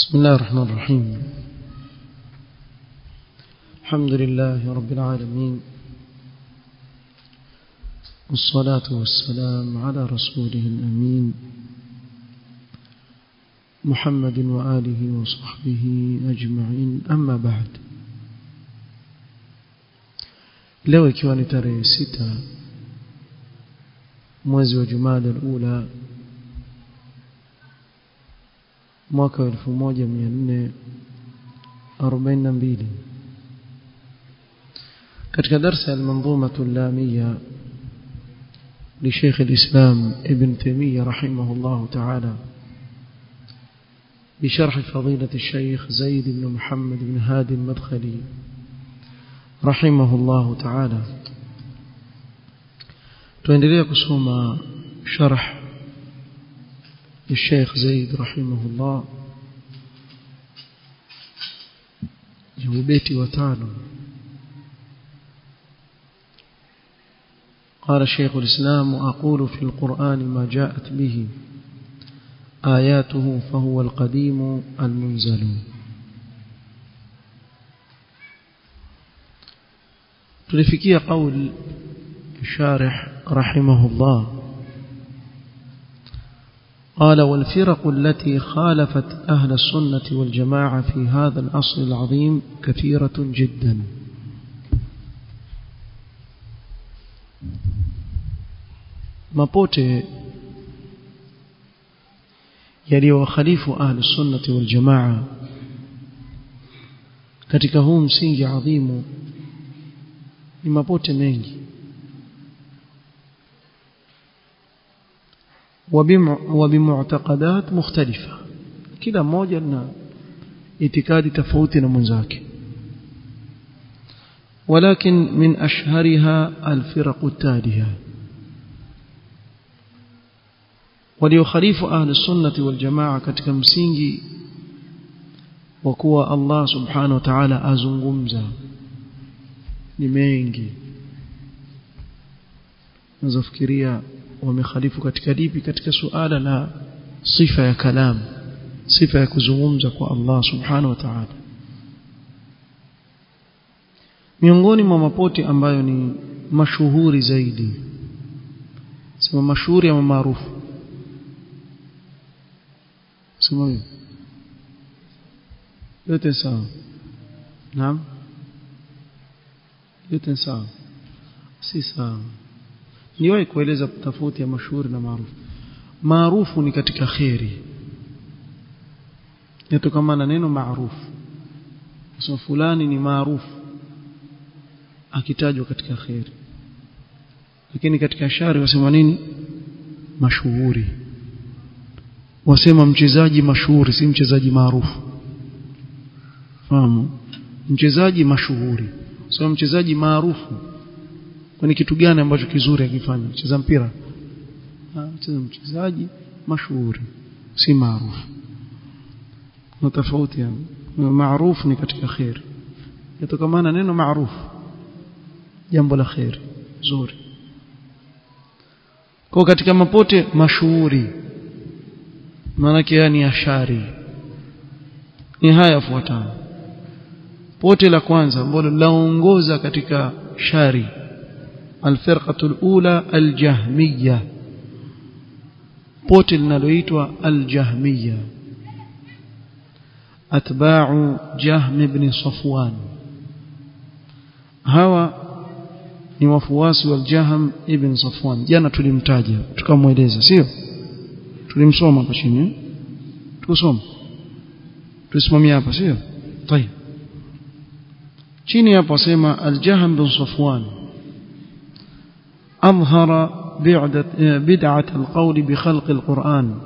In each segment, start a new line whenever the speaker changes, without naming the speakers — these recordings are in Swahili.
بسم الله الرحمن الرحيم الحمد لله رب العالمين والصلاة والسلام على رسوله الأمين محمد وآله وصحبه أجمعين أما بعد leo ikiwa ni tarehe sita mwezi wa jumada alula mwaka wa elfu moja mia nne arobaini na mbili katika darsa ya almanzumatu llamiya لشيخ الإسلام ابن تيمية رحمه الله تعالى بشرح فضيلة الشيخ زيد بن محمد بن هادي المدخلي رحمه الله تعالى tuendelea kusoma sharh الشيخ زيد رحمه الله جوبيتي وتانو قال شيخ الإسلام وأقول في القرآن ما جاءت به آياته فهو القديم المنزل تلفكي قول الشارح رحمه الله قال والفرق التي خالفت أهل السنة والجماعة في هذا الأصل العظيم كثيرة جدا mapote yaliyowakhalifu ahlu sunnati wal jamaa katika huu msingi adhimu ni mapote mengi وبمعتقدات مختلفة kila mmoja na itikadi tofauti na mwenzake ولكن من أشهرها الفرق التالية waliokhalifu ahli sunnati wal jamaa katika msingi wa kuwa Allah subhanahu wa ta'ala azungumza ni mengi nazofikiria wamekhalifu katika lipi katika suala la sifa ya kalam sifa ya kuzungumza kwa Allah subhanahu wa ta'ala miongoni mwa mapoti ambayo ni mashuhuri zaidi sema mashuhuri ama maarufu sema hiyo yote sawa naam yote sawa si sawa niwahi kueleza tofauti ya mashuhuri na maarufu maarufu ni katika kheri yatokamana neno maarufu sema fulani ni maarufu akitajwa katika kheri lakini katika shari wasema nini mashuhuri wasema mchezaji mashuhuri si mchezaji maarufu fahamu mchezaji mashuhuri sio mchezaji maarufu kwani kitu gani ambacho kizuri akifanya cheza mpira cheza mchezaji mashuhuri si maarufu na tofauti yani maarufu ni katika khair yatokamana neno maarufu jambo la khair zuri kwa katika mapote mashuhuri maanake yani ashari ni haya yafuatayo pote la kwanza ambalo laongoza katika shari الفرقة الأولى الجهمية pote linaloitwa aljahmiya atba'u jahm ibn safwan hawa ni wafuasi wa jahm ibn safwan jana tulimtaja tukamweleza sio tulimsoma hapa chini tukusoma tusimamia hapa sio tayeb chini hapo wasema aljahm bin safwan أظهر بدعة القول بخلق القرآن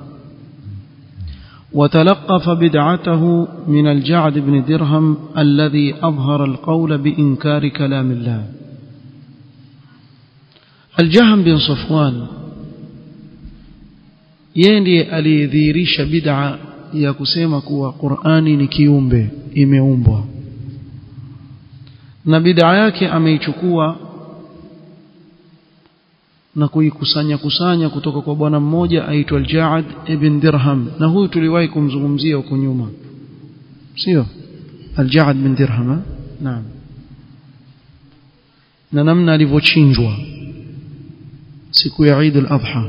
وتلقف بدعته من الجعد بن درهم الذي أظهر القول بإنكار كلام الله الجهم بن صفوان يندي aliyedhihirisha bid'a ya kusema kuwa Qur'ani ni kiumbe imeumbwa na bid'a yake ameichukua na kuikusanya kusanya kutoka kwa bwana mmoja aitwa Al-Ja'ad ibn Dirham na huyu tuliwahi kumzungumzia huko nyuma sio al-Ja'd bin Dirham naam na namna alivyochinjwa siku ya Eid al-Adha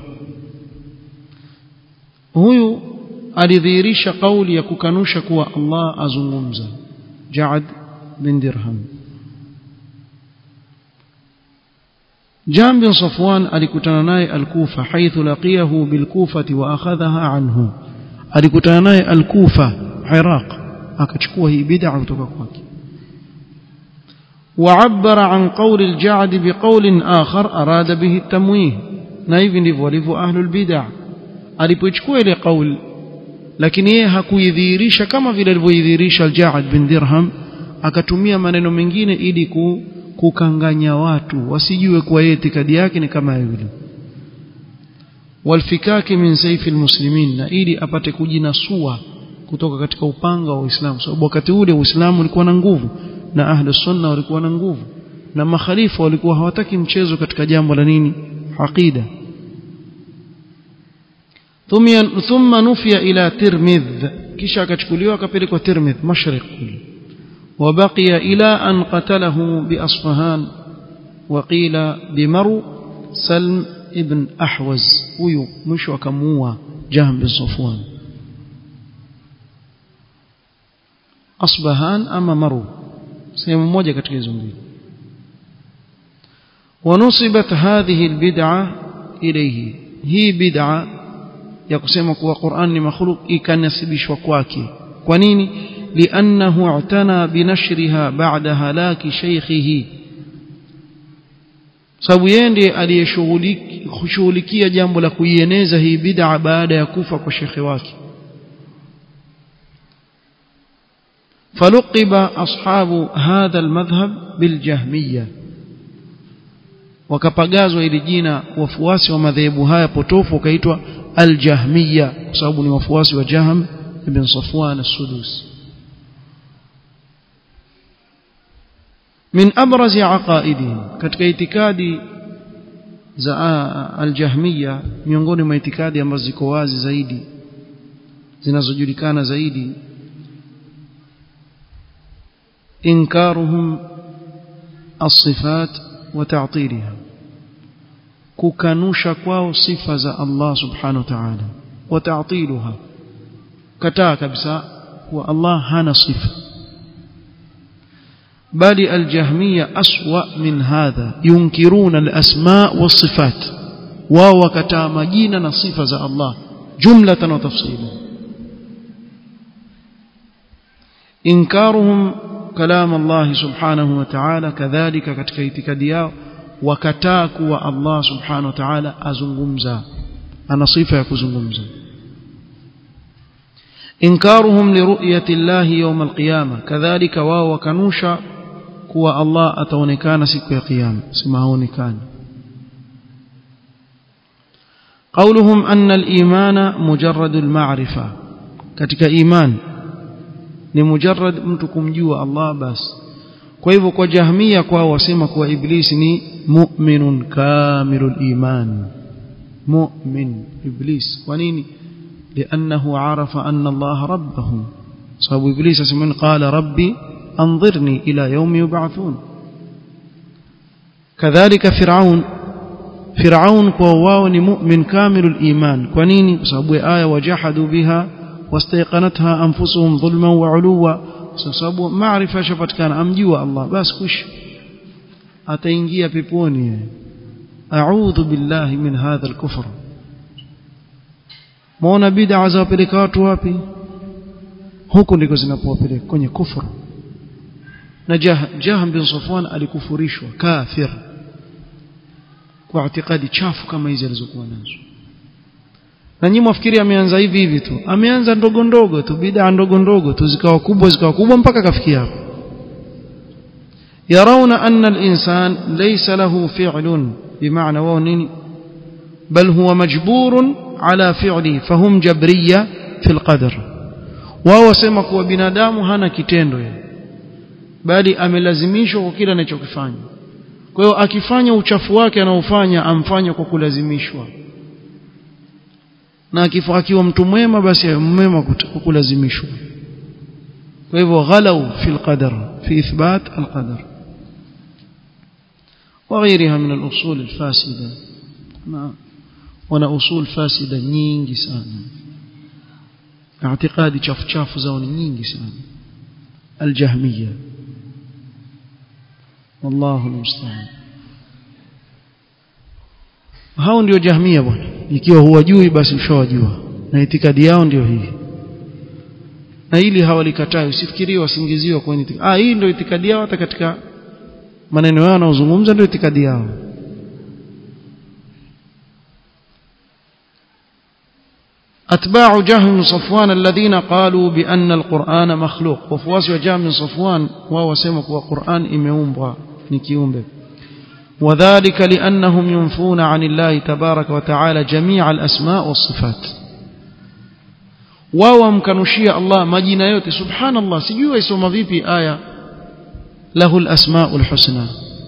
huyu alidhihirisha kauli ya kukanusha kuwa Allah azungumza Ja'd bin Dirham Jam bin Safwan alikutana naye al-Kufa haithu laqiyahu bil-Kufati wa akhadhaha anhu alikutana naye al-Kufa Iraq akachukua hii bid'a kutoka kwake وعبر عن قول الجعد بقول آخر أراد به التمويه na hivi ndivyo walivyo ahlul bid'ah alipochukua ile kauli lakini yeye hakuidhihirisha kama vile alivyoidhihirisha al-Ja'd bin Dirham akatumia maneno mengine ili kukanganya watu wasijue kuwa yeye itikadi yake ni kama yule walfikaki min saifi almuslimin na ili apate kujinasua kutoka katika upanga wa Uislamu sababu wakati ule Uislamu ulikuwa na nguvu na ahlu sunna walikuwa na nguvu na makhalifa walikuwa hawataki mchezo katika jambo la nini aqida thumma nufiya ila tirmidh kisha akachukuliwa akapelekwa tirmidh mashriq وبقي إلى أن قتله بأصفهان وقيل بمرو سلم ابن أحوز huyu mwisho akamuua Jahm bin Safwan Asbahan ama Maru sehemu moja katika hizo mbili ونصبت هذه البدعة إليه هي بدعة ya kusema kuwa Qur'an ni makhluk ikanasibishwa kwake kwa nini لأنه اعتنى بنشرها بعد هلاك شيخه sababu yeye ndiye aliyeshughulikia jambo la kuieneza hii bid'a baada ya kufa kwa shekhe wake فلقب أصحاب هذا المذهب بالجهمية wakapagazwa ili jina wafuasi wa madhehebu haya potofu wakaitwa aljahmiya kwa sababu ni wafuasi wa Jahm ibn Safwan as-Sudusi من أبرز عقائدهم katika itikadi za aljahmiya miongoni mwa itikadi ambazo ziko wazi zaidi zinazojulikana zaidi inkaruhum الصفات وتعطيلها kukanusha kwao sifa za Allah subhanahu wa ta'ala وتعطيلها kataa kabisa kuwa Allah hana sifa بل الجهمية أسوأ من هذا ينكرون الأسماء والصفات وهو كتامجين نصفة الله جملة وتفصيلا إنكارهم كلام الله سبحانه وتعالى كذلك katika itikadi yao wakataa kuwa Allah subhanahu wa ta'ala azungumza ana sifa ya kuzungumza إنكارهم لرؤية الله يوم القيامة كذلك واو وكنوشا kuwa Allah ataonekana siku ya kiyama sema haonekani قولهم أن الإيمان مجرد المعرفة katika iman ni mujarrad mtu kumjua Allah basi kwa hivyo kwa jahmia kwao wasema kuwa iblis ni mu'minun kamilul iman mu'min iblis kwa nini لأنه عرف أن الله ربه صاحب إبليس اسمه قال ربي أنظرني إلى يوم يبعثون كذلك فرعون فرعون كواو مؤمن كامل الإيمان كونيني صاحب آية وجحدوا بها واستيقنتها أنفسهم ظلما وعلوا صاحب معرفة شفت كان أمجوا الله بس كش أتينجي بيبوني أعوذ بالله من هذا الكفر muona bid'a zawapeleka watu wapi huko ndiko zinapowapeleka kwenye kufuru na jah jahm bin safwan alikufurishwa kafir kwa itikadi chafu kama hizi alizokuwa nazo na nyinyi mwafikiri ameanza hivi hivi tu ameanza ndogo ndogo tu bid'a ndogo ndogo tu zikawa kubwa zikawa kubwa mpaka kafikia hapo يرون أن الإنسان ليس له فعل بمعنى ونين بل هو مجبور على فعله فهم جبرية في القدر wao wasema kuwa binadamu hana kitendo yeye bali amelazimishwa kwa kile anachokifanya kwa hiyo akifanya uchafu wake anaofanya amfanya kwa kulazimishwa na akiwa mtu mwema basi mwema kwa kulazimishwa kwa hivyo ghalau fi alqadar fi ithbat alqadar وغيرها من الأصول الفاسدة ما wana usul fasida nyingi sana اعتقادي chafu chafu zao ni nyingi sana aljahmiya wallahu almusta'an hao ndio jahmia bwana ikiwa huwajui basi ushawajua na itikadi yao ndio hii na ili hawalikatai usifikirie wasingiziwa kwa itikadi ah hii ndio itikadi yao hata katika maneno yao wanaozungumza ndio itikadi yao أتباع جهم بن صفوان الذين قالوا بأن القرآن مخلوق وفواس جهم بن صفوان وهو سمك وقرآن إميومبا نكيومبا وذلك لأنهم ينفون عن الله تبارك وتعالى جميع الأسماء والصفات wao mkanushia Allah majina yote subhanallah sijui waisoma vipi aya lahu alasmaul husna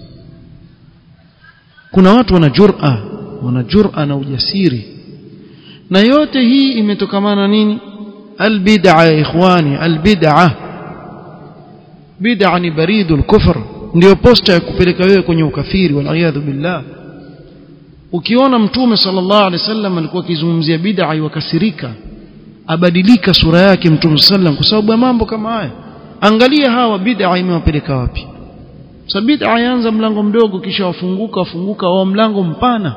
kuna watu wana jur'a wana jur'a na ujasiri na yote hii imetokamana nini albid'a ya ikhwani albid'a bid'a ni baridul kufr ndio posta ya kupeleka wewe kwenye ukafiri wal billah ukiona mtume sallallahu alaihi wasallam alikuwa akizungumzia bid'a iwakasirika abadilika sura yake mtume sallam kwa sababu ya mambo kama haya angalia hawa bid'a imewapeleka wapi so bid'a yaanza mlango mdogo kisha wafunguka wafunguka wa mlango mpana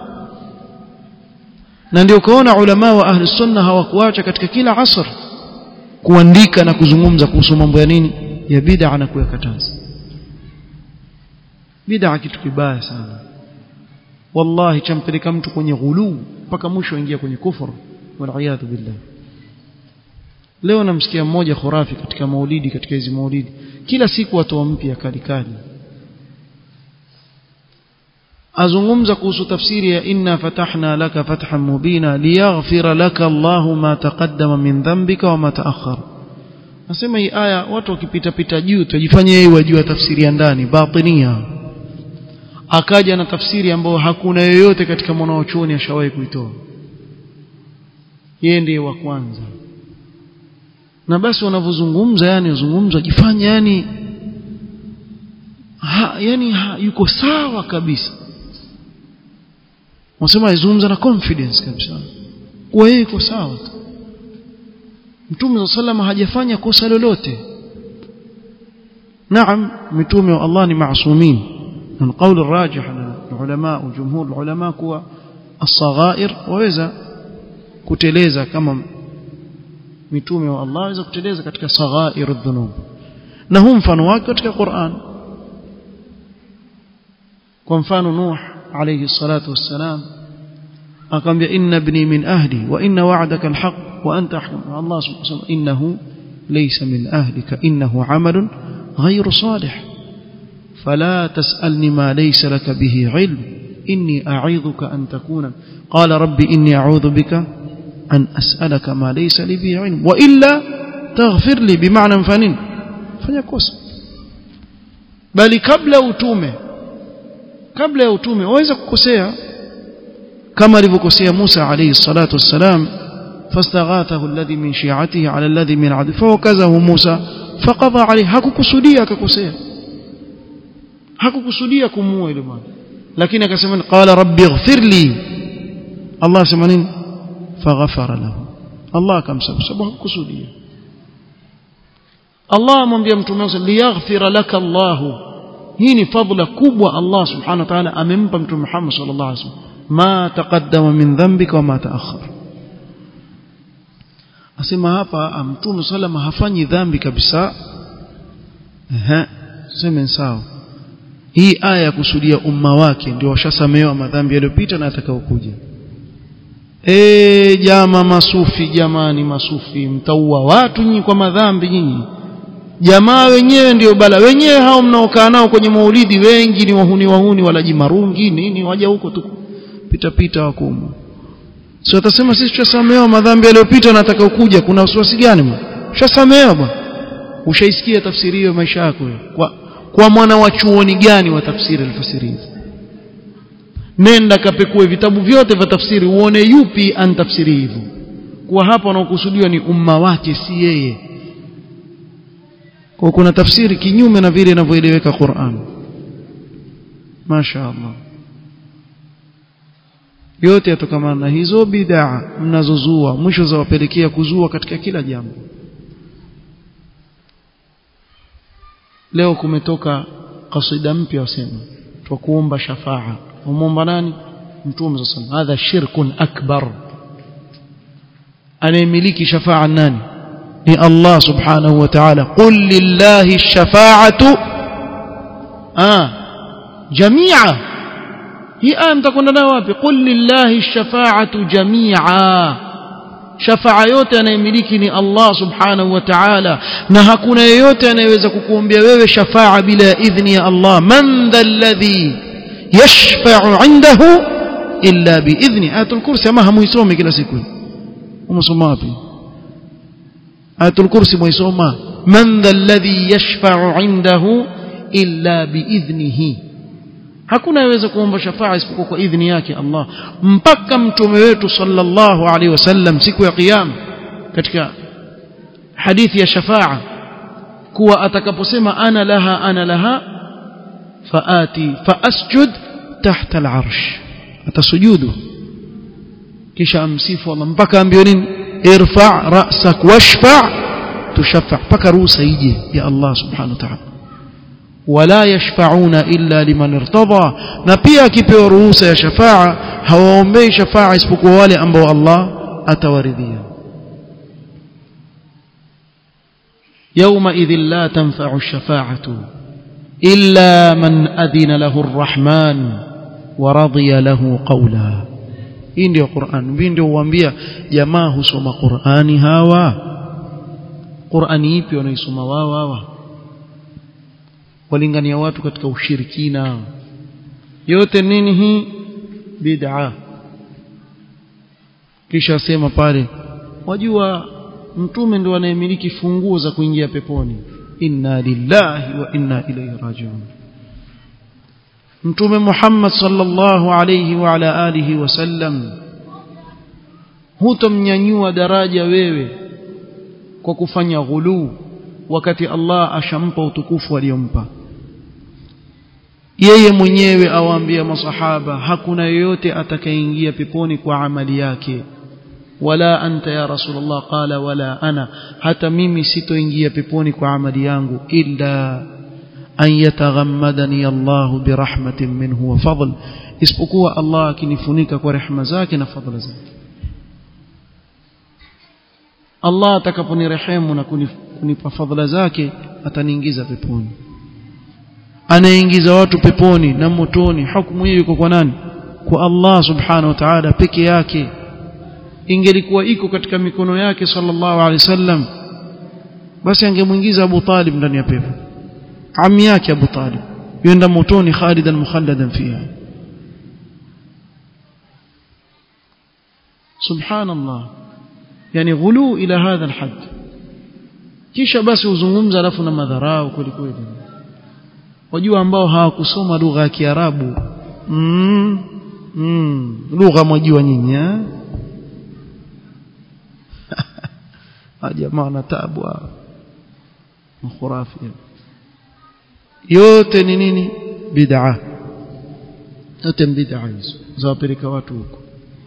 na ndio kaona ulama wa ahli sunna hawakuacha katika kila asr kuandika na kuzungumza kuhusu mambo ya nini ya bid'a na kuyakataza bid'a kitu kibaya sana wallahi champeleka mtu kwenye ghuluu mpaka mwisho aingia kwenye kufuru wal billah leo namsikia mmoja khurafi katika maulidi katika hizi maulidi kila siku watu mpya kali kali azungumza kuhusu tafsiri ya inna fatahna laka fathan mubina liyaghfira laka Allahu ma taqaddama min dhanbika wa ma ta'akhkhara nasema hii aya watu wakipita pita juu tujifanye yeye wajua tafsiri ya ndani batinia akaja na tafsiri ambayo hakuna yoyote katika mwanachuoni ashawahi kuitoa yeye ndiye wa kwanza na basi wanavyozungumza yani wazungumza jifanya yani ha, yani ha, yuko sawa kabisa wasema azungumza na confidence kabisa kuwa yeye yuko sawa Mtume sallallahu hajafanya kosa lolote Naam mitume wa Allah ni maasumin na kauli rajih na ulama jumhur ulama kuwa as-saghair waweza kuteleza kama mitume wa Allah waweza kuteleza katika saghair dhunub na huu mfano wake katika Qur'an kwa mfano Nuh alayhi salatu wassalam akamwambia inna ibni min ahli wa inna wa'daka alhaq wa anta ahkum Allah subhanahu wa ta'ala innahu laysa min ahlika innahu amalun ghayru salih فلا تسألني ما ليس لك به علم إني أعيذك أن تكون قال ربي إني أعوذ بك أن أسألك ما ليس لي به علم وإلا تغفر لي بمعنى فنين فنيكوس بل قبل utume kabla ya utume waweza kukosea kama alivyokosea Musa alayhi salatu wassalam fastaghathahu alladhi min shi'atihi ala alladhi min 'adi fawakazahu Musa faqadha alayhi hakukusudia akakosea hakukusudia kumuua yule bwana lakini akasema qala rabbi ighfirli Allah asema nini faghafara lahu Allah akamsamehe sababu hakukusudia Allah amwambia mtume wake liyaghfira laka Allah hii ni fadhila kubwa Allah subhanahu wa ta'ala amempa mtume Muhammad sallallahu alaihi wasallam ma taqaddama min dhanbika wa ma ta'akhkhara asema hapa mtume sallam hafanyi dhambi kabisa ehe sema sawa hii aya ya kusudia umma wake ndio washasamehewa madhambi yaliyopita na atakayokuja eh jama masufi jamani masufi mtaua watu nyinyi kwa madhambi nyinyi jamaa wenyewe ndio bala wenyewe hao mnaokaa nao kwenye maulidi wengi ni wahuni wahuni walaji marungi nini waja huko tu pita pita wakumu sio atasema sisi tushasamehewa madhambi yaliyopita na atakayokuja kuna wasiwasi gani ushasamehewa bwana ushaisikia tafsiri hiyo maisha yako kwa kwa mwana wa chuoni gani wa tafsiri alfasiri hizi nenda kapekue vitabu vyote vya tafsiri uone yupi antafsiri hivyo kwa hapa wanaokusudiwa ni umma wake si yeye kwa kuna tafsiri kinyume na vile inavyoeleweka Qur'an Masha Allah yote yatokamana na hizo bid'a mnazozua mwisho zawapelekea kuzua katika kila jambo leo kumetoka kasida mpya wasema twa kuomba shafaa umomba nani mtume sallallahu alayhi hadha shirkun akbar anayemiliki shafaa nani ni Allah subhanahu wa ta'ala qul lillahi ash-shafa'atu ah jami'a hii aya mtakwenda nayo wapi qul lillahi ash-shafa'atu jami'a shafaa yote anayemiliki ni Allah subhanahu wa ta'ala na hakuna yeyote anayeweza kukuombea wewe shafaa bila idhni ya Allah man dhalladhi yashfa'u 'indahu illa biidhni ayatul kursi ama hamuisome kila siku umesoma wapi ayatul kursi muisoma man dhalladhi yashfa'u 'indahu illa biidhnihi hakuna yaweza kuomba shafaa isipokuwa kwa idhni yake Allah mpaka mtume wetu sallallahu alaihi wasallam siku ya kiyama katika hadithi ya shafaa kuwa atakaposema ana laha ana laha faati faasjud tahta al'arsh atasujudu kisha amsifu Allah mpaka ambiwe nini irfa ra'sak washfa tushaffa mpaka ruhusa ije ya Allah subhanahu wa ta'ala wala yashfa'una illa liman irtada na pia akipewa ruhusa ya shafaa hawaombei shafaa isipokuwa wale ambao Allah atawaridhia يوم إذ لا تنفع الشفاعة إلا من أذن له الرحمن ورضي له قولا hii ndio Qur'an hii ndio huambia jamaa husoma Qur'ani hawa Qur'ani ipi wanaisoma wao hawa walingania watu katika ushirikina yote nini hii bid'a kisha sema pale wajua mtume ndo anayemiliki funguo za kuingia peponi inna lillahi wa inna ilayhi rajiun mtume Muhammad sallallahu alayhi wa ala alihi wasallam hutomnyanyua daraja wewe kwa kufanya ghuluu wakati Allah ashampa utukufu aliyompa yeye mwenyewe awaambia masahaba hakuna yoyote atakayeingia peponi kwa amali yake wala anta ya rasulullah qala wala ana hata mimi sitoingia peponi kwa amali yangu illa an yataghammadani Allah birahmatin minhu wa fadl isipokuwa Allah akinifunika kwa rehema zake na fadhila zake Allah atakaponirehemu na kunipa fadhila zake ataniingiza peponi anaingiza watu peponi na motoni hukumu hiyo iko kwa nani kwa Allah subhanahu wa ta'ala peke yake ingelikuwa iko katika mikono yake sallallahu alaihi wasallam basi angemuingiza Abu Talib ndani ya pepo ami yake Abu Talib yenda motoni khalidan mukhalladan fiha subhanallah yani ghulu ila hadha alhad kisha basi uzungumza alafu na madharau kweli kweli wajua ambao hawakusoma lugha ya Kiarabu mm, mm, lugha mwajua nyinyi eh jamaa na taabu khurafi yote ni nini bid'a yote bid'a hizo zawapeleka watu huko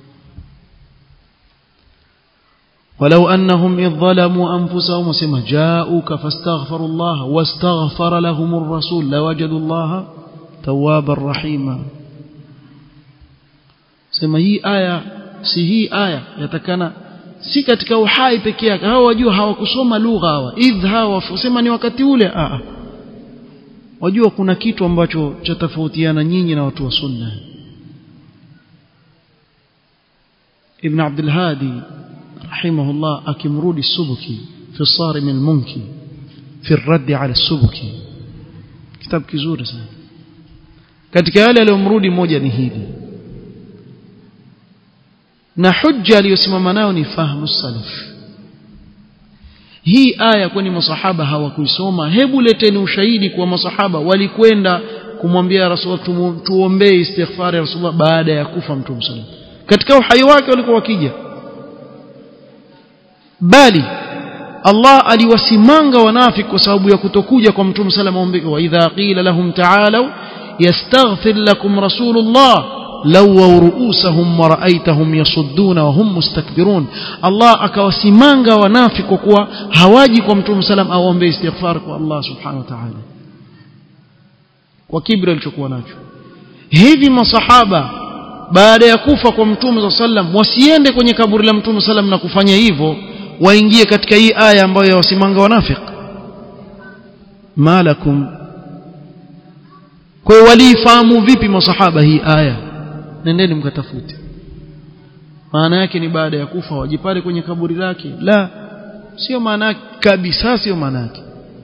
ولو أنهم إذ ظلموا أنفسهم وسمى جاءوك فاستغفروا الله واستغفر لهم الرسول لوجدوا الله توابا رحيما سمى هي آية si hii aya yatakana si katika uhai peke yake hawa wajua hawakusoma lugha hawa idh hawa sema ni wakati ule a wajua kuna kitu ambacho cha tofautiana nyinyi na watu wa sunna ibn abdul hadi رحمه الله أكمرود السبكي في الصارم المنكي في الرد على السبكي كتاب كزور sana katika yale aliyomrudi moja ni hili na hujja aliyosimama nayo ni fahamu salaf hii aya kwani masahaba hawakuisoma hebu leteni ushahidi kwa masahaba walikwenda kumwambia rasul tuombee istighfar ya rasulullah baada ya kufa mtume sallallahu katika uhai wake walikuwa wakija bali Allah aliwasimanga wanafiki kwa sababu ya kutokuja kwa mtume sallallahu alayhi wasallam wa idha qila lahum ta'alu yastaghfir lakum rasulullah lawaw ru'usahum wa ra'aytahum yasudduna wa hum mustakbirun Allah akawasimanga wanafiki kwa kuwa hawaji kwa mtume sallam aombe istighfar kwa Allah subhanahu wa ta'ala kwa kibra alichokuwa nacho hivi masahaba baada ya kufa kwa mtume sallam wasiende kwenye kaburi la mtume sallam na kufanya hivyo waingie katika hii aya ambayo yawasimanga wanafiki malakum kwa hiyo walifahamu vipi masahaba hii aya nendeni mkatafute maana yake ni baada ya kufa wajipale kwenye kaburi lake la sio maana yake kabisa sio maana yake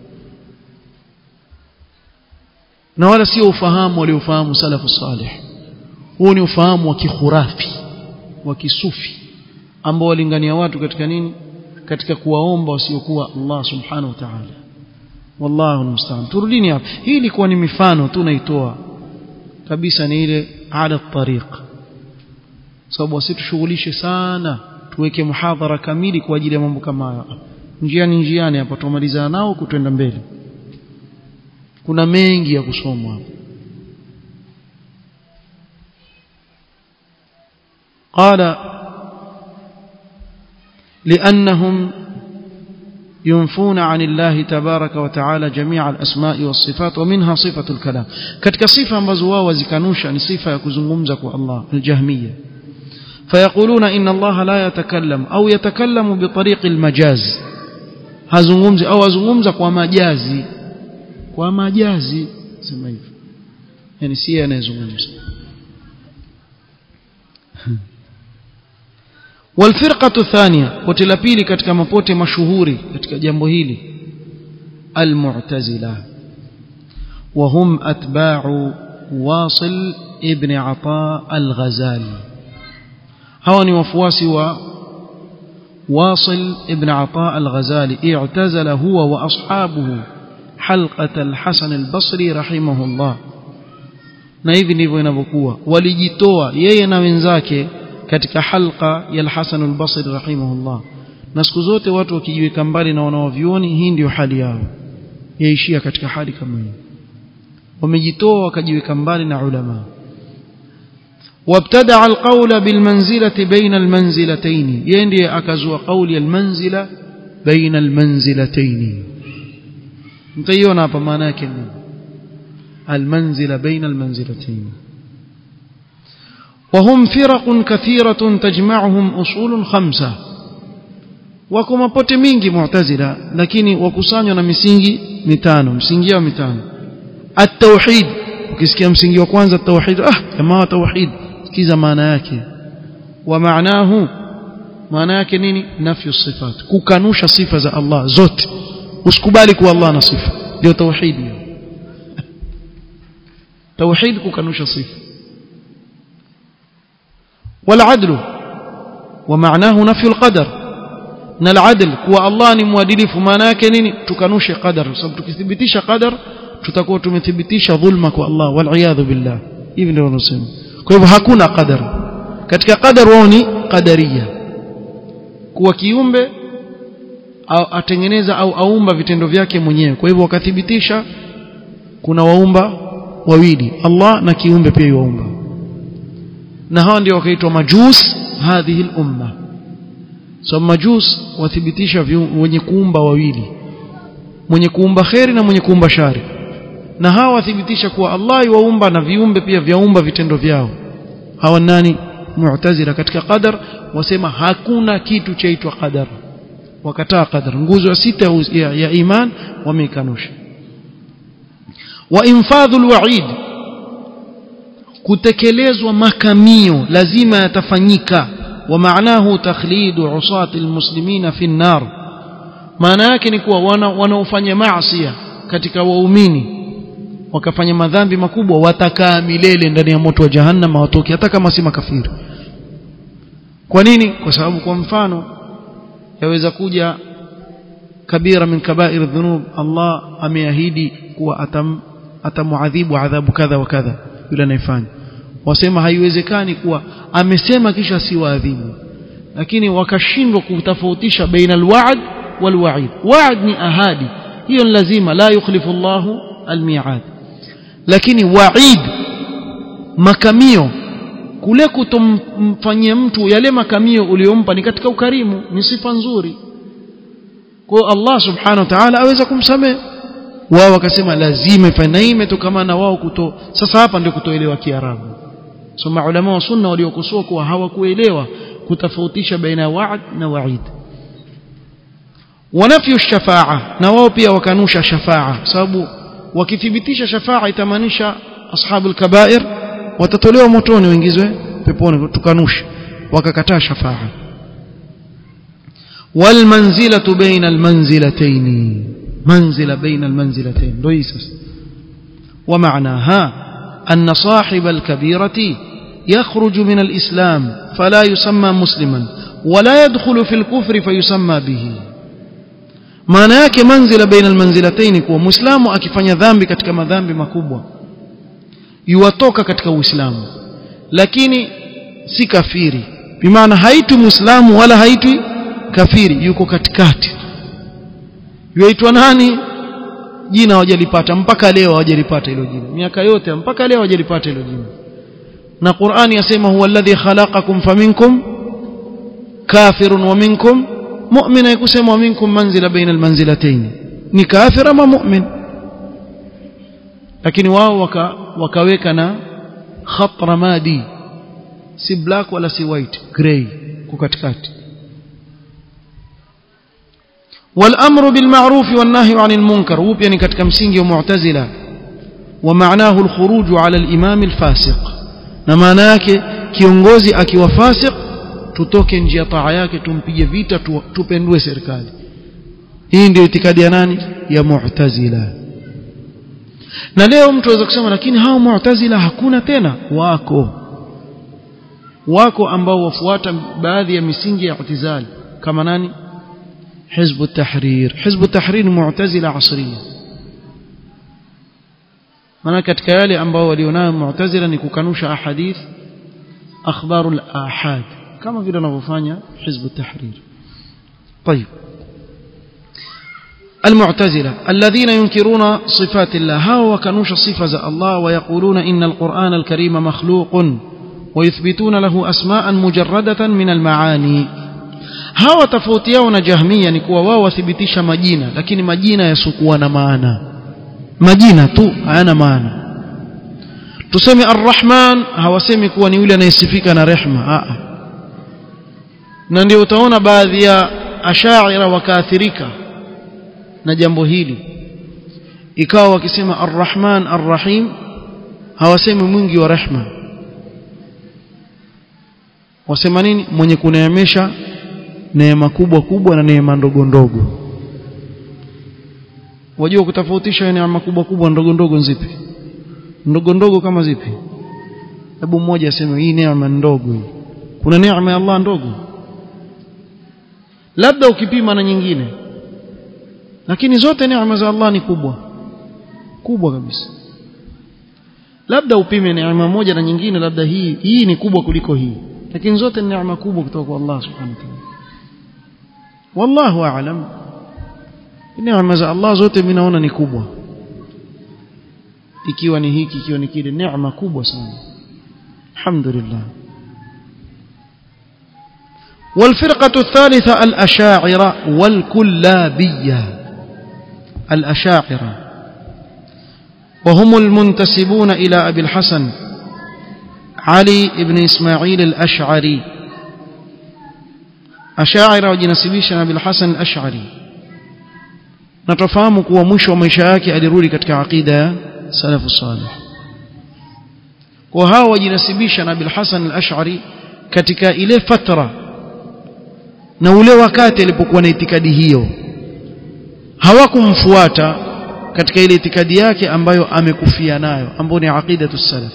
na wala sio ufahamu waliofahamu salafu salih huu ni ufahamu wa kikhurafi wa kisufi ambao walingania watu katika nini katika kuwaomba wasiokuwa Allah subhanahu wa ta'ala wallahu almusta'an turudini hapa hii ilikuwa ni mifano tu naitoa kabisa ni ile ala tariq sababu wasitushughulishe sana tuweke muhadhara kamili kwa ajili ya mambo kama haya njiani njiani hapa tumalizana nao kutenda mbele kuna mengi ya kusomwa hapa قال لأنهم ينفون عن الله تبارك وتعالى جميع الأسماء والصفات ومنها صفة الكلام كتك صفة مزوا وزكانوشا يعني صفة يكزنغمزك الله الجهمية فيقولون إن الله لا يتكلم أو يتكلم بطريق المجاز هزنغمز أو هزنغمزك ومجازي ومجازي سمعيف يعني سيئة يزنغمز والفرقة الثانية وتلبيلي katika mapote mashuhuri katika jambo hili المعتزلة وهم أتباع واصل ابن عطاء الغزالي هوني وفواسي و واصل ابن عطاء الغزالي اعتزل هو وأصحابه حلقة الحسن البصري رحمه الله na hivi ndivyo inavyokuwa walijitoa yeye na wenzake katika halqa ya al-Hasan al-Basri rahimahullah na siku zote watu wakijiweka mbali na wanaovioni hii ndio hali yao yaishia katika hali kama hiyo wamejitoa wakajiweka mbali na ulama وابتدع القول بالمنزلة بين المنزلتين يندي أكزوا قول المنزلة بين المنزلتين متيونا hapa maana yake nini المنزلة بين المنزلتين وهم فرق كثيرة تجمعهم أصول خمسة wako mapote mingi mu'tazila lakini wakusanywa na misingi mitano msingi wa mitano at-tauhid ukisikia msingi wa kwanza tauhid ah jamaa tauhid sikiza maana yake wa maanahu maana yake nini nafyu sifat kukanusha sifa za Allah zote usikubali kuwa Allah na sifa ndio tauhid hiyo توحيد كنوش صفة والعدل ومعناه نفي القدر na العدل kuwa Allah ni mwadilifu maana yake nini tukanushe qadar sababu tukithibitisha qadar tutakuwa tumethibitisha dhulma kwa Allah wal billah hivi ndio wanasema kwa hivyo hakuna qadar katika qadar wao ni qadaria kuwa kiumbe au atengeneza au aumba vitendo vyake mwenyewe kwa hivyo wakathibitisha kuna waumba wawili Allah na kiumbe pia yuumba na hao ndio wakaitwa majus hadhihi al-umma so majus wathibitisha wenye kuumba wawili mwenye kuumba kheri na mwenye kuumba shari na hawa wathibitisha kuwa Allah yuumba na viumbe pia vyaumba vitendo vyao hawa nani mu'tazila katika qadar wasema hakuna kitu chaitwa qadar wakataa qadar nguzo ya sita ya, ya iman wameikanusha وإنفاذ الوعيد kutekelezwa makamio lazima yatafanyika wa maanahu takhlidu usati almuslimina fi an-nar maana yake ni kuwa wanaofanya maasi katika waumini wakafanya madhambi makubwa watakaa milele ndani ya moto wa jahannam watoki hata kama si makafiri kwa nini kwa sababu kwa mfano yaweza kuja kabira min kaba'ir dhunub Allah ameahidi kuwa atam atamuadhibu adhabu kadha wa kadha yule anayefanya wasema haiwezekani kuwa amesema kisha si waadhibu lakini wakashindwa kutofautisha baina alwa'd والوعيد وعد ni ahadi hiyo lazima la yukhlifu Allahu almi'ad lakini wa'id makamio kule kutomfanyia mtu yale makamio uliyompa ni katika ukarimu ni sifa nzuri kwa Allah subhanahu wa ta'ala aweza kumsamehe wao wakasema lazima ifanye na hii imetokana na wao kuto sasa hapa ndio kutoelewa kiarabu so maulama wa sunna waliokosoa kuwa hawakuelewa kutofautisha baina ya wa'd na wa'id wanafyu shafa'a na wao pia wakanusha shafa'a sababu wakithibitisha shafa'a itamaanisha ashabul kaba'ir watatolewa motoni waingizwe peponi tukanusha wakakataa shafa'a والمنزلة بين المنزلتين منزلة بين المنزلتين ليس ومعناها أن صاحب الكبيرة يخرج من الإسلام فلا يسمى مسلما ولا يدخل في الكفر فيسمى به maana yake manzila baina almanzilataini kuwa muislamu akifanya dhambi katika madhambi makubwa yuwatoka katika uislamu lakini si kafiri bimaana haitwi muislamu wala haitwi kafiri yuko katikati yuaitwa nani jina hawajalipata mpaka leo hawajalipata hilo jina miaka yote mpaka leo hawajalipata hilo jina na Qur'ani yasema huwa alladhi khalaqakum faminkum kafirun wa minkum mu'min yakusema wa minkum manzila baina almanzilatayn ni kafir ama mu'min lakini wao waka, wakaweka na khat ramadi si black wala si white gray kwa katikati والامر بالمعروف والنهي عن المنكر وبيا ni katika msingi wa mu'tazila ومعناه الخروج على الامام الفاسق na maana yake kiongozi akiwa fasik tutoke nje ya taa yake tumpige vita tu, tupendue serikali hii ndio itikadi ya nani ya mu'tazila na leo mtu aweza kusema lakini hao mu'tazila hakuna tena wako wako ambao wafuata baadhi ya misingi ya i'tizali kama nani حزب التحرير حزب التحرير معتزله عصريه maana katika yale ambao walionayo mu'tazila ni kukanusha ahadith akhbarul ahad kama vile wanavyofanya hizb at-tahrir طيب المعتزلة الذين ينكرون صفات الله هاو وكنوش صفة الله ويقولون إن القرآن الكريم مخلوق ويثبتون له أسماء مجردة من المعاني hawa tofauti yao na jahmia ni kuwa wao wathibitisha majina lakini majina yasokuwa na maana majina tu hayana maana tuseme arrahman hawasemi kuwa ni yule anayesifika na rehma a na ndio utaona baadhi ya ashaira wakaathirika na jambo hili ikawa wakisema arrahman arrahim hawasemi mwingi wa rehma wasema nini mwenye kuneemesha neema kubwa kubwa na neema ndogo ndogo wajua kutofautisha neema kubwa kubwa ndogo ndogo zipi ndogo ndogo kama zipi hebu mmoja aseme hii neema ndogo hii kuna neema ya Allah ndogo labda ukipima na nyingine lakini zote neema za Allah ni kubwa kubwa kabisa labda upime neema moja na nyingine labda hii hii ni kubwa kuliko hii lakini zote ni neema kubwa kutoka kwa Allah subhanahu wa ta'ala wallahu aalam neema za Allah zote mimi naona ni kubwa ikiwa ni hiki ikiwa ni kile neema kubwa sana alhamdulillah والفرقة الثالثة الأشاعرة والكلابية الأشاعرة وهم المنتسبون إلى أبي الحسن علي بن إسماعيل الأشعري ashaira wajinasibisha na Abil Hasan al-Ash'ari na tufahamu kuwa mwisho wa maisha yake alirudi katika aqida ya salafu salih kwa hao wajinasibisha na Abil Hasan al-Ash'ari katika ile fatra na ule wakati alipokuwa na itikadi hiyo hawakumfuata katika ile itikadi yake ambayo amekufia nayo ambayo ni aqidatu salaf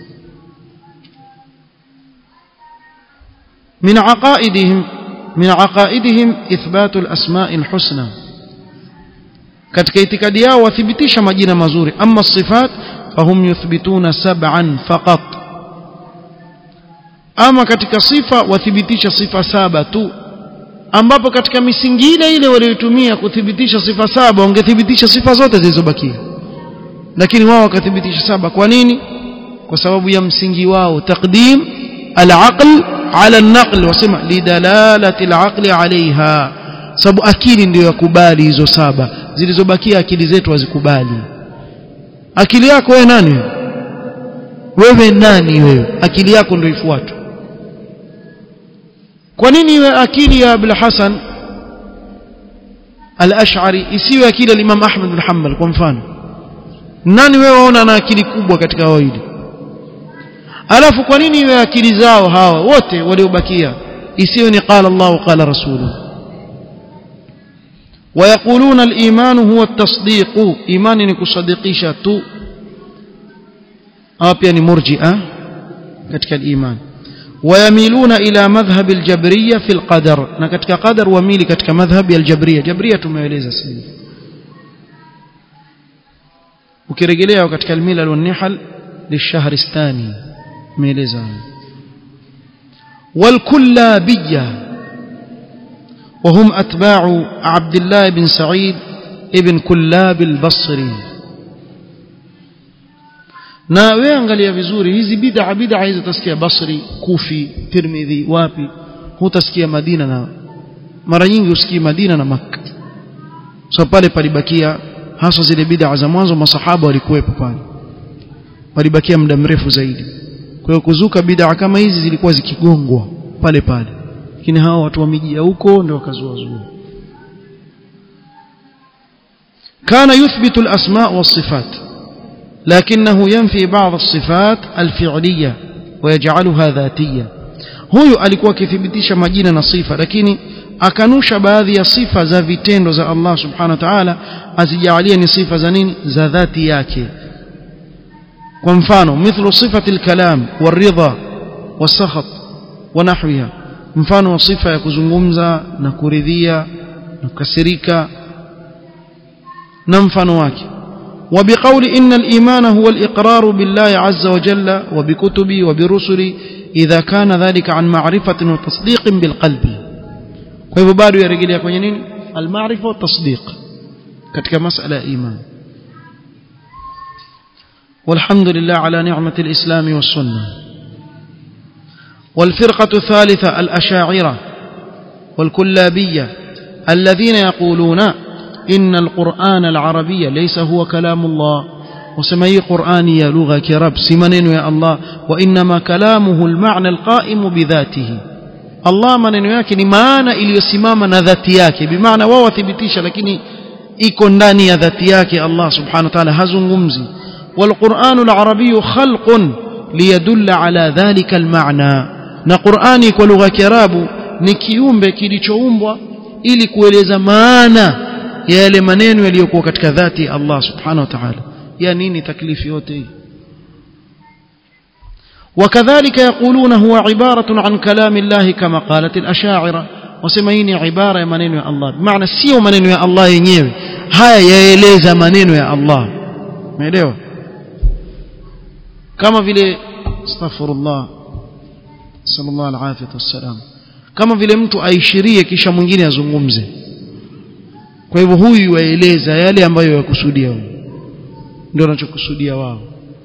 من عقائدهم من عقائدهم إثبات الأسماء الحسنى katika itikadi yao wathibitisha majina mazuri amma sifat fahum yuthbituna sab'an faqat ama katika sifa wathibitisha sifa saba tu ambapo katika misingi ile ile waliotumia kuthibitisha sifa saba wangethibitisha sifa zote zilizobakia lakini wao wakathibitisha saba kwa nini kwa sababu ya msingi wao taqdim al-aql ala an-naql wasema lidalalati al-aqli alaiha sababu akili ndiyo yakubali hizo saba zilizobakia akili zetu hazikubali akili yako wewe nani wewe nani wewe akili yako ndio ifuatwe kwa nini iwe akili ya Abul Hasan al-Ash'ari isiwe akili ya Imam Ahmad bin Hanbal kwa mfano nani wewe waona na akili kubwa katika wawili alafu kwa nini iwe akili zao hawa wote waliobakia isiwe ni qala Allah qala rasuluhu ويقولون الإيمان هو التصديق إيمان نكصدقيشة تو أو يعني مرجئة كتك الإيمان ويميلون إلى مذهب الجبرية في القدر نكتك قدر وميل كتك مذهب الجبرية جبرية ما يليز سيدي وكرجليه كتك الميل والنحل للشهر الثاني ميليزا والكلابية وهم أتباع عبد الله بن سعيد ابن كلاب البصري na wewe angalia vizuri hizi bid'a bid'a hizi utasikia Basri Kufi Tirmidhi wapi hutasikia Madina na mara nyingi usikii Madina na Makka so pale palibakia hasa zile bid'a za mwanzo masahaba walikuwepo pale palibakia muda mrefu zaidi kwa hiyo kuzuka bid'a kama hizi zilikuwa zikigongwa pale pale lakini hawa watu wamejia huko ndio wakazua zua كان يثبت الأسماء والصفات لكنه ينفي بعض الصفات الفعلية ويجعلها ذاتية huyu alikuwa akithibitisha majina na sifa lakini akanusha baadhi ya sifa za vitendo za Allah subhanahu wa ta'ala azijalie ni sifa za nini za dhati yake kwa mfano mithlu sifati al-kalam waridha wasakhat wa nahwiha mfano wa sifa ya kuzungumza na kuridhia na kukasirika na mfano wake وبقول إن الإيمان هو الإقرار بالله عز وجل وبكتبه وبرسله إذا كان ذلك عن معرفة وتصديق بالقلب كيف بارو يرجل يكون ينين المعرفة والتصديق كتك مسألة إيمان والحمد لله على نعمة الإسلام والسنة والفرقة الثالثة الأشاعرة والكلابية الذين يقولون إن القرآن العربي ليس هو كلام الله وسمي قرآني لغة كرب سمنين يا الله وإنما كلامه المعنى القائم بذاته الله maneno yake ni maana iliyosimama na dhati yake bimaana wao wathibitisha lakini iko ndani ya dhati yake Allah subhanahu wa ta'ala hazungumzi والقرآن العربي خلق ليدل على ذلك المعنى na Qur'ani kwa lugha ya Kiarabu ni kiumbe kilichoumbwa ili kueleza maana ya yale maneno yaliyokuwa katika dhati ya Allah subhanahu wa ta'ala ya nini taklifi yote hii وكذلك يقولون هو عبارة عن كلام الله كما قالت الأشاعرة وسميني عبارة منين يا الله بمعنى سيو منين يا الله yenyewe haya yaeleza maneno ya Allah umeelewa kama vile astaghfirullah sallallahu alaihi wasallam kama vile mtu aishirie kisha mwingine azungumze kwa hivyo huyu waeleza yale ambayo yakusudia ndio anachokusudia wao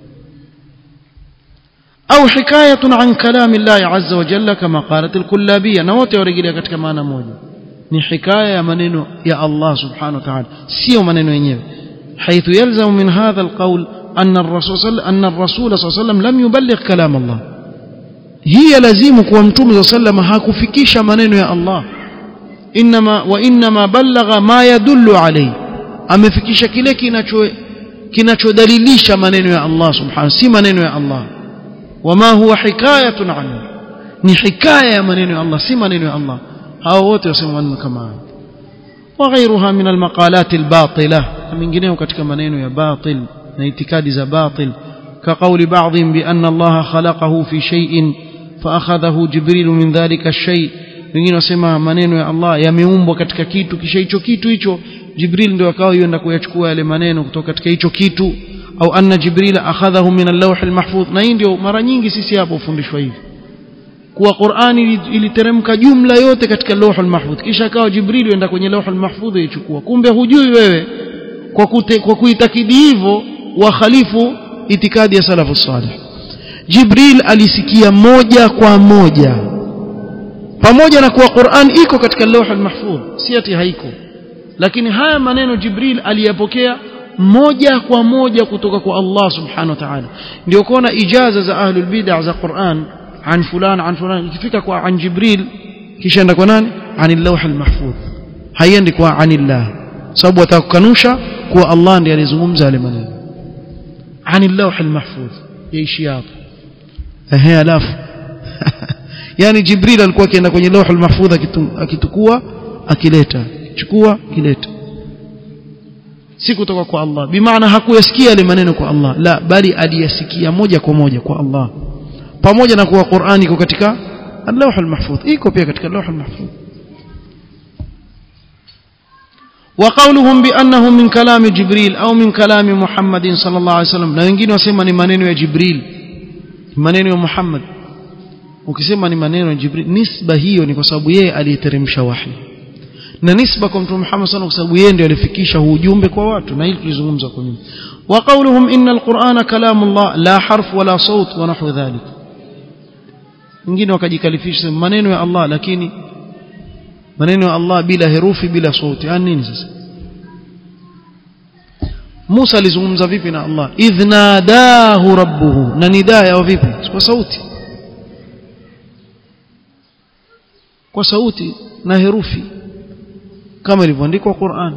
au hikayatun an kalami Allah azza wa jalla kama qalat al-kullabiyya na wote warejelea katika maana moja ni hikaya ya maneno ya Allah subhanahu wa ta'ala sio maneno yenyewe حيث يلزم من هذا القول أن الرسول صلى أن الرسول صلى الله عليه وسلم لم يبلغ كلام الله هي لازم kuwa mtume صلى الله عليه وسلم hakufikisha maneno ya Allah inma wa inma ballagha ma yadullu alayhi amefikisha kile kinacho kinachodalilisha maneno ya Allah subhanahu si maneno ya Allah wama huwa hikayatun anhu ni hikaya ya maneno ya Allah si maneno ya Allah hao wote wasema maneno kama hayo وغيرها من المقالات الباطلة منجنيه katika maneno ya batil na itikadi za batil كقول بعضهم بأن الله خلقه في شيء فأخذه جبريل من ذلك الشيء wengine wasema maneno ya Allah yameumbwa katika kitu kisha hicho kitu hicho Jibril ndio akawa yenda kuyachukua yale maneno kutoka katika hicho kitu au anna Jibril akhadhahu min al-lawh al-mahfuz na hii ndio mara nyingi sisi hapo ufundishwa hivi kuwa Qur'ani iliteremka jumla yote katika Lauhul Mahfudh kisha akawa Jibril enda kwenye Lauhul Mahfudh ichukua kumbe hujui wewe kwa kute, kwa kuitakidi hivyo wa khalifu itikadi ya salafu salih Jibril alisikia moja kwa moja pamoja na kuwa Qur'an iko katika Lauhul Mahfudh si ati haiko lakini haya maneno Jibril aliyapokea moja kwa moja kutoka kwa Allah subhanahu wa ta'ala ndio kuona ijaza za ahlul bid'ah za Qur'an عن فلان عن فلان ikifika kwa عن جبريل kisha enda kwa nani عن اللوح المحفوظ haiendi kwa عن الله sababu atakukanusha kuwa Allah ndiye alizungumza yale maneno عن اللوح المحفوظ yaishi hapo ehe alafu yani Jibril alikuwa akienda kwenye lauh al-mahfudh akitukua akileta chukua kileta si kutoka kwa Allah bimaana hakuyasikia yale maneno kwa Allah la bali aliyasikia moja kwa moja kwa Allah pamoja na kuwa Qur'ani iko katika al-lawh al-mahfudh iko pia katika al-lawh al-mahfudh وقولهم بأنه من كلام جبريل أو من كلام محمد صلى الله عليه وسلم na wengine wasema ni maneno ya Jibril maneno ya Muhammad ukisema ni maneno ya Jibril nisba hiyo ni kwa sababu yeye aliyeteremsha wahi na nisba kwa mtume Muhammad sana kwa sababu yeye ndiye alifikisha ujumbe kwa watu na hili tulizungumza kwa nyuma wa qawluhum inna al-Qur'ana kalamullah la harf wala saut wa nahwu dhalik wengine wakajikalifisha maneno ya Allah lakini maneno ya Allah bila herufi bila sauti yani nini sasa Musa alizungumza vipi na Allah idh nadahu rabbuhu na nidaa yao vipi kwa sauti kwa sauti na herufi kama ilivyoandikwa Qur'an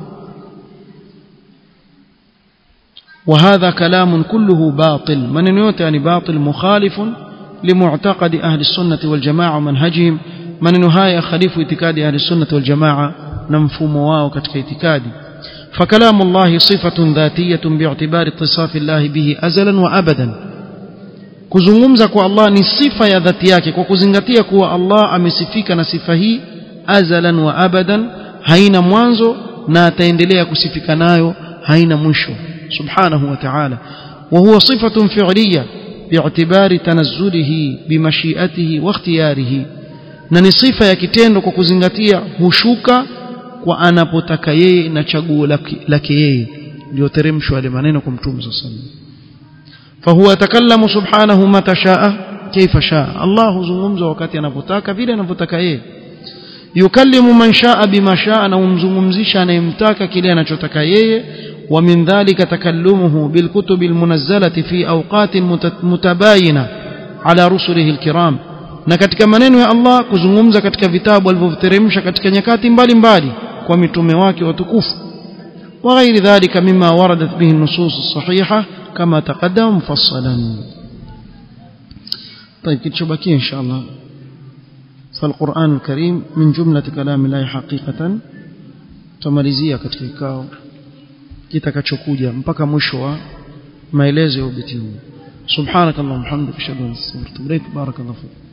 وهذا كلام كله باطل من يوتي يعني باطل مخالف لمعتقد أهل السنة والجماعة ومنهجهم من نهاية خليف اعتقاد أهل السنة والجماعة نمفوم واو كتك اعتقادي فكلام الله صفة ذاتية باعتبار اتصاف الله به أزلا وأبدا kuzungumza kwa Allah ni sifa ya dhati yake kwa kuzingatia kuwa Allah amesifika na sifa hii azalan wa abadan haina mwanzo na ataendelea kusifika nayo haina mwisho subhanahu wa ta'ala wa huwa sifatun fi'liyya bi'tibari tanazzulihi bimashiatihi wa ikhtiyarihi na ni sifa ya kitendo kwa kuzingatia hushuka kwa anapotaka yeye na chaguo lake yeye ndio teremshwa yale maneno kwa mtume sallallahu alaihi wasallam فهو يتكلم سبحانه متى شاء كيف شاء الله زungumza wakati anapotaka vile anapotaka yeye yukallimu man shaa bima shaa na umzungumzisha anayemtaka kile anachotaka yeye wa min dhalika takallumuhu bil kutub al munazzalati fi awqat mutabayina ala rusulihi al kiram na katika maneno ya Allah kuzungumza katika vitabu alivyoteremsha katika nyakati mbalimbali kwa mitume wake watukufu وغير ذلك مما وردت به النصوص الصحيحة كما تقدم مفصلا طيب كتشبكي إن شاء الله فالقرآن الكريم من جملة كلام الله حقيقة tumalizia katika kikao kitakachokuja mpaka mwisho wa maelezo ya ubeti huu subhanakallahumma hamdika ashhadu an la ilaha illa anta astaghfiruka wa atubu ilaik barakallahu fik